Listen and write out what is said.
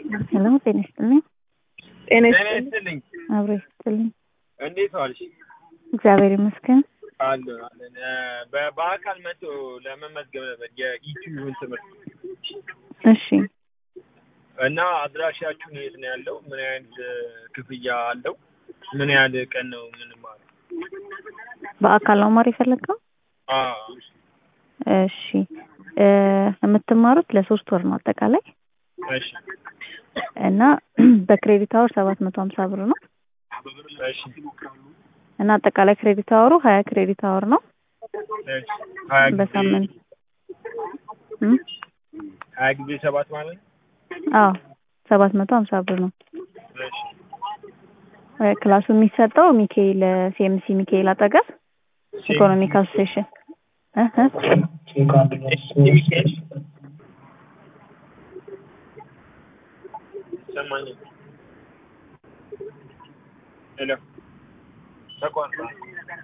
ሄሎ ጤና ይስጥልኝ። ጤና ጤና ይስጥልኝ። ይስጥልኝ። አብሮ ይስጥልኝ። እንዴት ዋልሽ? እግዚአብሔር ይመስገን። አለ አለን። በ- በአካል መጥቶ ለመመዝገብ ነበር የኢቲዩን ትምህርት እሺ እና አድራሻችሁን የት ነው ያለው? ምን ያህል ክፍያ አለው? ምን ያህል ቀን ነው የምንማረው? በአካል ነው ማር የፈለግከው? አዎ እሺ እ የምትማሩት ለሶስት ወር ነው አጠቃላይ እሺ እና በክሬዲት አወር ሰባት መቶ ሀምሳ ብር ነው እሺ እና አጠቃላይ ክሬዲት አወሩ ሀያ ክሬዲት አወር ነው እሺ ሀያ ጊዜ በሳምንት እም? ሀያ ጊዜ ሰባት ማለት ነው? አዎ ሰባት መቶ ሀምሳ ብር ነው እሺ እ ክላሱ የሚሰጠው ሚካኤል ሲኤምሲ ሚካኤል አጠገብ ኢኮኖሚክ አሶሴሽን እ እ ይሰማኛል። ሄሎ ተቋርጧል።